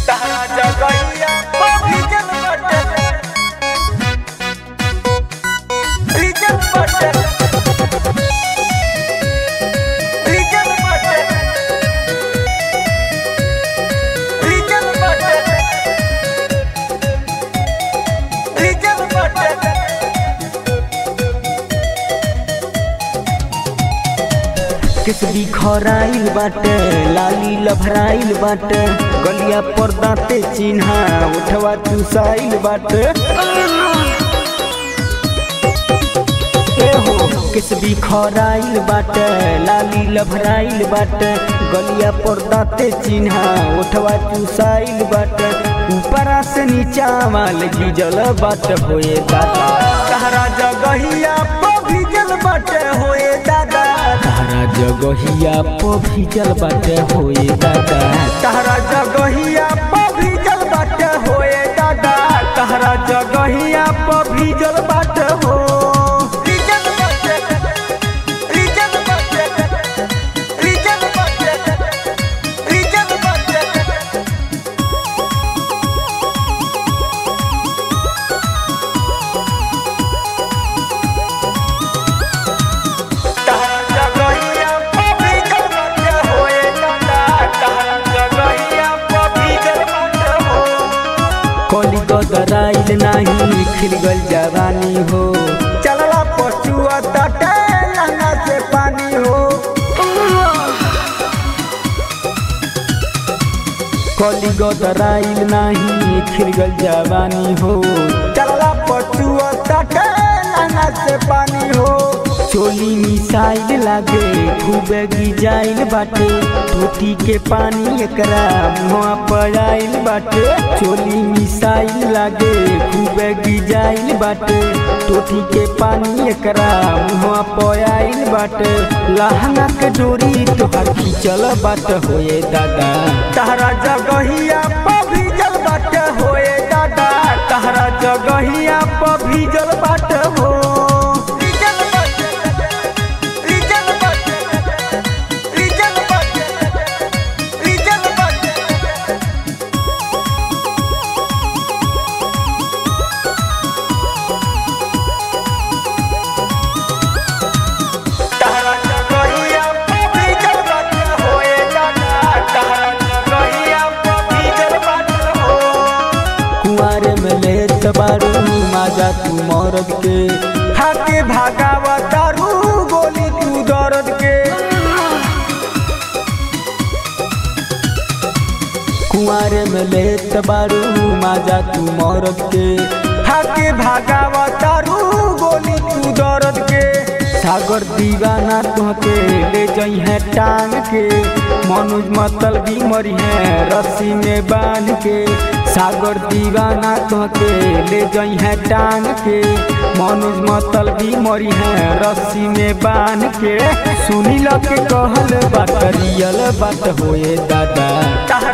तहरा जगहिया भीजल बाटे भीजल बाटे भीजल बाटे भीजल बाटे भीजल बाटे किसबी खराइल बाटे लाली लभराइल बाटे गलिया पर दांते चिन्हा उठवा चुसाइल बाटे ए हो किसबी खराइल बाटे लाली लभराइल बाटे गलिया पर दांते चिन्हा उठवा चुसाइल बाटे ऊपरा से नीचा माल गिजल बाटे होए दादा तहरा जगहिया भीजल बाटे होए दादा तारा जगहिया पर भीजल बाटे होए दादा तहरा जगहिया भीजल बाटे होए दादा तहरा जगहिया भीजल बाटे हो भीजल बाटे भीजल बाटे भीजल बाटे भीजल बाटे तहरा जगहिया भीजल बाटे होए दादा तहरा जगहिया भीजल बाटे हो कली गदराइल नाही खिल गल जवानी हो चलला पशुआ तटे लहंगा से पानी हो कली गदराइल नाही खिल गल जवानी हो चलला पशुआ तटे लहंगा से पानी हो चोली मिसाइल लागे खूबे गिजाइल बाटे टूटी के पानी एकरा मुआ पर आइल बाटे चोली मिसाइल लागे खूबे गिजाइल बाटे टूटी के पानी एकरा मुआ पर आइल बाटे लहंगा के डोरी तोहर खींचल बाट होए दादा तहरा जगहिया भीजल बाटे होए दादा तहरा जगहिया भीजल बाटे हो भीजल बाटे भीजल बाटे भीजल बाटे भीजल बाटे तहरा जगहिया भीजल बाटे होए दादा तहरा जगहिया भीजल बाटे हो कुआरे में लेत बारू माजा तू मरद के हाथे भागावा दारू गोली तू दर्द के कुआरे में लेत बारू माजा तू मरद के हाथे भागावा दारू गोली तू दर्द के सागर दीवाना तुहके ले जई है टांग के मनुज मतल भी मरी है रस्सी में बांध के सागर दीवाना तुहके ले जई है टांग के मनुज मतल भी मरी है रस्सी में बांध के सुनी ल के कहल बात रियल बात होए दादा तहरा